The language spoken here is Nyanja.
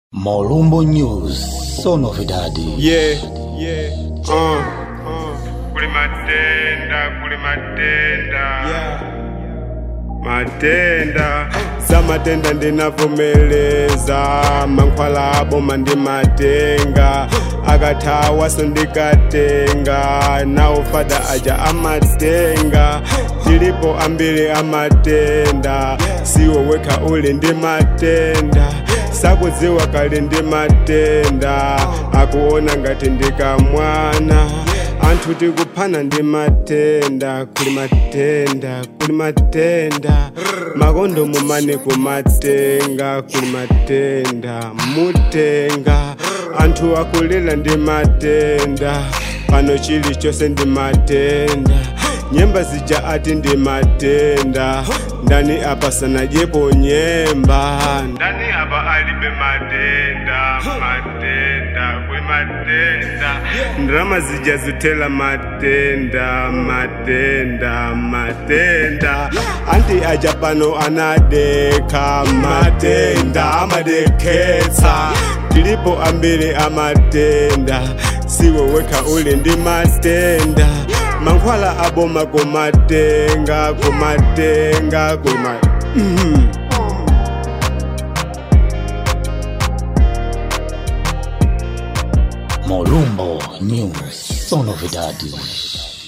Molumbo News, só novidade. Yeah, yeah, uh, kuli matenda kuli matenda yeah. matenda za matenda ndinavomeleza mankhwala aboma ndi matenga akathawa sondikatenga nawo fada aja amatenga tilipo ambiri amatenda siwo wekha uli ndi matenda sakudziwa kali ndi matenda akuona ngati ndikamwana anthu tikuphana ndi matenda kuli matenda kuli matenda makondo mumane kumatenga kuli matenda mutenga anthu akulira ndi matenda pano chilichonse ndi matenda nyemba zija ati ndi matenda ndani apa sanajepo nyemba ndani apa alibe matenda matenda kuli matenda ndrama zija zithela matenda matenda matenda anti aja pano anadekha matenda amadekhetsa tilipo ambiri amatenda siwo wekha uli ndi matenda mankhwala aboma kumatenga kumatenga kuma mm. Molumbo News, só novidade.